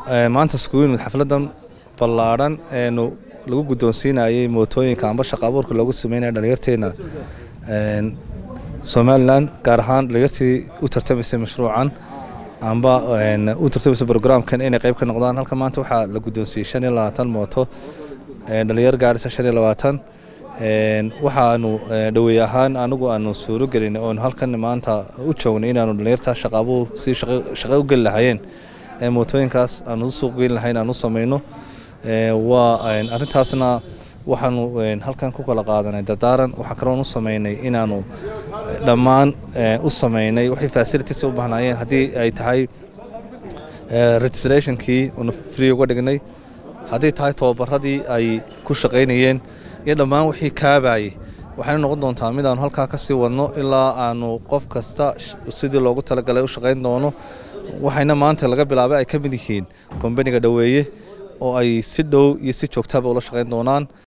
maanta iskugu yimid xafladan ballaadhan eenu lagu guddoonsiinayay mootooyinka amba shaqa abuurka loogu sameynaya dhalinyarteena somalilan gaar ahaan dhalinyartii u tartamaysay mashruucan amba u tartamaysay brograamkan inay qayb ka noqdaan halka maanta waxaa la guddoonsiiyey shan iyo labaatan mooto dhalinyar gaadhisa shan iyo labaatan waxaanu dhaweey ahaan anigu aanu suuro gelin oonu halkan maanta u joognay inaanu dhalinyarta shaqa abuur si shaqo u geli lahayeen mootooyinkaas aanu u suuq geyn lahayn aan u samayno waa arrintaasna waxaanu halkan ku kala qaadanay dardaaran waxaa kaloon u sameynay inaanu dhammaan u sameynay waxay facilities u bahnaayeen haddii ay tahay registrationkii una free uga dhignay haddii tahay tababaradii ay ku shaqaynayeen iyo dhammaan wixii kaabayay waxayna noqon doontaa mid aanu halkaa kasii wadno ilaa aanu qof kasta sidii loogu talagalay u shaqayn doono waxayna maanta laga bilaabay ay ka mid yihiin kombaniga dhoweeye oo ay si dhow iyo si joogtaba ula shaqayn doonaan